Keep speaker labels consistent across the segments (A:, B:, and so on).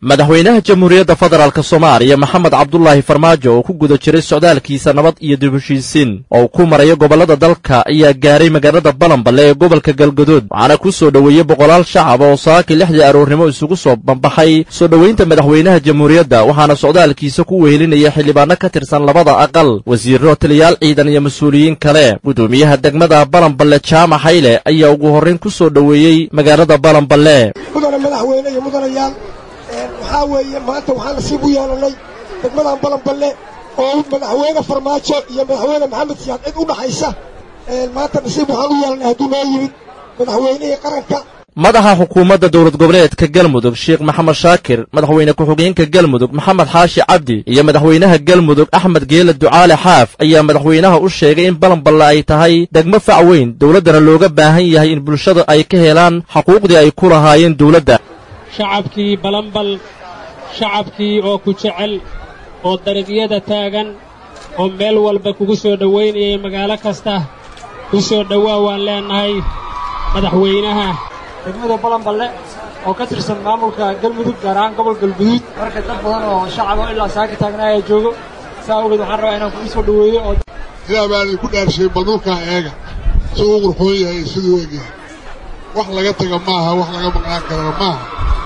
A: madaxweynaha jamhuuriyadda federaalk soomaaliya maxamed cabdulaahi farmaajo oo ku guda jiray socdaalkiisa nabad iyo dib heshiisiin oo uu ku marayo gobollada dalka ayaa gaaray magaalada balanballe ee gobolka galgadood waxaana ku soo dhoweeyey boqolaal shacab oo saakii lixdii aroornimo isugu soo bambaxay soo dhoweynta madaxweynaha jamhuuriyadda waxaana socdaalkiisa ku wehelinaya xildhibaano ka tirsan labada aqal wasiirro taliyaal ciidan iyo mas-uuliyiin kale gudoomiyaha degmada balanballe jaamac hayle ayaa ugu horrayn ku soo dhoweeyey magaalada balanballe
B: mudane madaxweyne iyo mudanayaal waxaa weeye maanta waxaan nasiib u yeelannay degmadan balanballe oo madaxweyne farmaajo iyo madaxweyne maxamed siyaad cid u dhaxaysa maanta nasiib waxaan u yeelannay hadduu noo yimid madaxweynihii qaranka
A: madaxa xukuumadda dowlad goboleedka galmudug sheekh maxamed shaakir madaxweyne ku-xigeenka galmudug maxamed xaashi cabdi iyo madaxweynaha galmudug axmed geela ducaale xaaf ayaa madaxweynaha u sheegay in balanballe ay tahay degmo fac weyn dowladdana looga baahan yahay in bulshada ay ka helaan xuquuqdii ay ku lahaayeen dowladda
C: shacabkii balanbal shacabkii oo ku jecel oo dariiqyada taagan oo meel walba kugu soo dhowaynayay magaalo kasta ku soo dhowaa waan leennahay madaxweynaha
D: degmada balanballe oo ka tirsan maamulka galmudug gaar ahaan gobol galguduud marka dad badan oo shacab oo ilaa saaka taagnaaya joogo saa awgeed waxaan rabaa inaan kugu soo dhoweeyo oo
E: sidaa baan idinku dhaarshay balnulkaa eega siduu u qurxoon yahay siduu egyahay wax laga taga maaha wax laga maqnaan karana maaha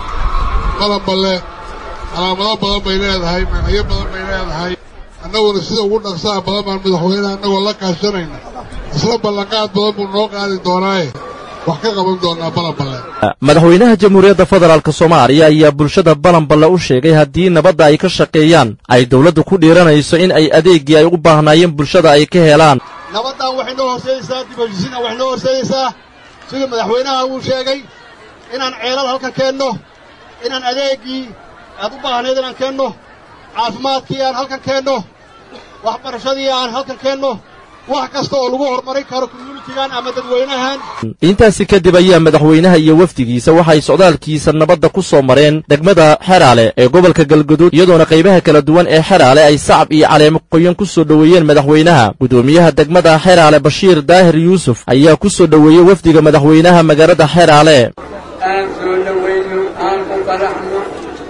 E: balanballe calaamado badan bay leedahay magacyo badan bay leedahay annaguna sida ugu dhaqsaha badan baan madaxweynaha annagoo la kaashanayna isla ballanqaad badan buu noo qaadi doonaaye wax ka qaban doonaa balanballe
A: madaxweynaha jamhuuriyadda federaalk soomaaliya ayaa bulshada balanballe u sheegay haddii nabadda ay ka shaqeeyaan ay dowladdu ku dhiiranayso in ay adeeggii ay u baahnaayeen bulshada ay ka helaan
F: nabaddan waxay noo horseedaysaa dib heshiisiinna waxay noo horseedaysaa siduu madaxweynaha uu sheegay inaan ceelal halkan keenno inaan adeeggii aad u baahnayd inaan keenno caafimaadkii aan halkan keenno waxbarashadii aan halkan keenno wax kasta oo lagu horumarin karo communitigan ama dadweynahan
A: intaasi kadib ayaa madaxweynaha iyo wafdigiisa waxay socdaalkiisa nabadda ku soo mareen degmada xeraale ee gobolka galguduud iyadoona qaybaha kala duwan ee xeraale ay sacab iyo caleemo qoyan ku soo dhoweeyeen madaxweynaha gudoomiyaha degmada xeraale bashiir daahir yuusuf ayaa ku soo dhoweeyey wafdiga madaxweynaha magaalada xeraale
G: aan soo dhowayno aan ku faraxno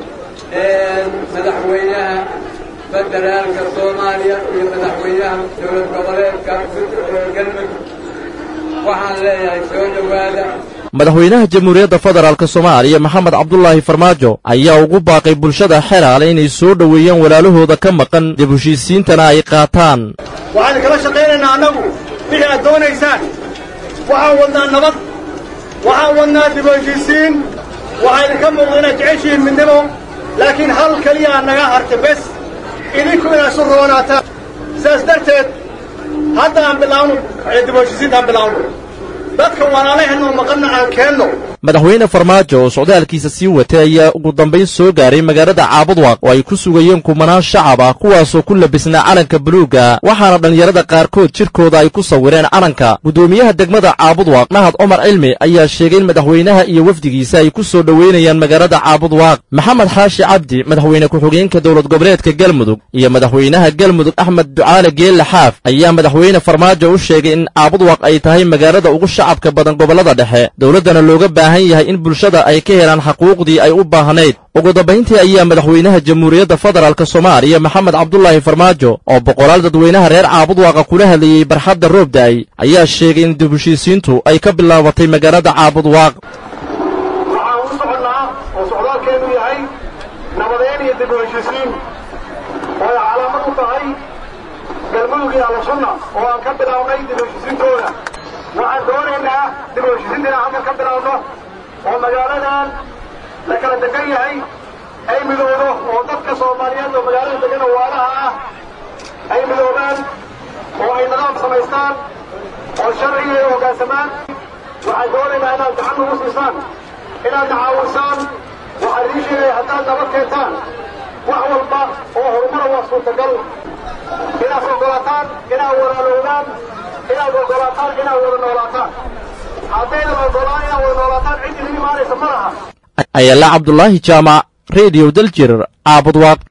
G: madaxweynaha federaalka soomaaliya iyo madaxweynaha dowlad goboleedka galmudug waxaan leeyahay soo dhowaada
A: madaxweynaha jamhuuriyadda federaalk soomaaliya maxamed cabdulaahi farmaajo ayaa ugu baaqay bulshada xeraale inay soo dhoweeyaan walaalahooda ka maqan dib heshiisiintana ay qaataan
F: waxaan kala shaqaynaynaa annagu wixii aad doonaysaan waxaan wadnaa nabad waxaan wadnaa dib heshiisiin waxaa idinka muuqda inaad jeceshihiin midnimo laakiin hal keliya aad naga harta bes idinku inaad isu roonaataan sidaas darteed hadda aan bilaawno dib heshiisiinta aan bilaawno dadka walaalaheenoo maqanna aan keenno
A: madaxweyne farmaajo oo socdaalkiisa sii watay ayaa ugu dambayn soo gaaray magaalada caabudwaaq oo ay ku sugayeen kumanaan shacab ah kuwaasoo ku labisnaa calanka buluugga waxaana dhallinyarada qaarkood jidhkooda ay ku sawireen calanka gudoomiyaha degmada caabudwaaq mahad cumar cilmi ayaa sheegay in madaxweynaha iyo wafdigiisa ay ku soo dhoweynayaan magaalada caabudwaaq maxamed xaashi cabdi madaxweyne ku-xigeenka dowlad goboleedka galmudug iyo madaxweynaha galmudug axmed ducaale geelle xaaf ayaa madaxweyne farmaajo u sheegay in caabudwaaq ay tahay magaalada ugu shacabka badan gobollada dhexe dowladdana looga baahan yahay in bulshada ay ka helaan xaquuqdii ay u baahnayd ugu dambayntii ayaa madaxweynaha jamhuuriyadda federaalk soomaaliya maxamed cabdulaahi farmaajo oo boqolaal dadweynaha reer caabudwaaqa kula hadlayey barxadda roobda'ay ayaa sheegay in dib heshiisiintu ay ka bilaabatay magaalada caabudwaaq
F: waxaan u soconnaa oo socdaalkeennu yahay nabadeyn iyo dib u heshiisiin oo ay calaamad u tahay galmudug iyo allasunna oo aan ka bilaabnay dib u heshiisiintooda waxaan doonaynaa dib u heshiisiinta inaan halkan ka bilaabno oo magaaladan la kala degan yahay ay midoodo oo dadka soomaaliyeed oo magaalada degan oo waalaha ah ay midoobaan oo ay nidaam samaystaan oo sharciga ay hoggaansamaan waxaan doonaynaa inaad gacan nagu siisaan inaad nacaawisaan waxaan idiin sheegaya haddaad nabad keentaan wax walba oo horumara waa suurtagal inaad oggolaataan inaad walaaloodaan inaad oggolaataan inaad wada noolaataan haddaydan oggolaan inaad wada noolaataan cid idin imaanaysa ma laha
A: ayala cabdulaahi jaamac rediyo daljir caabudwaaq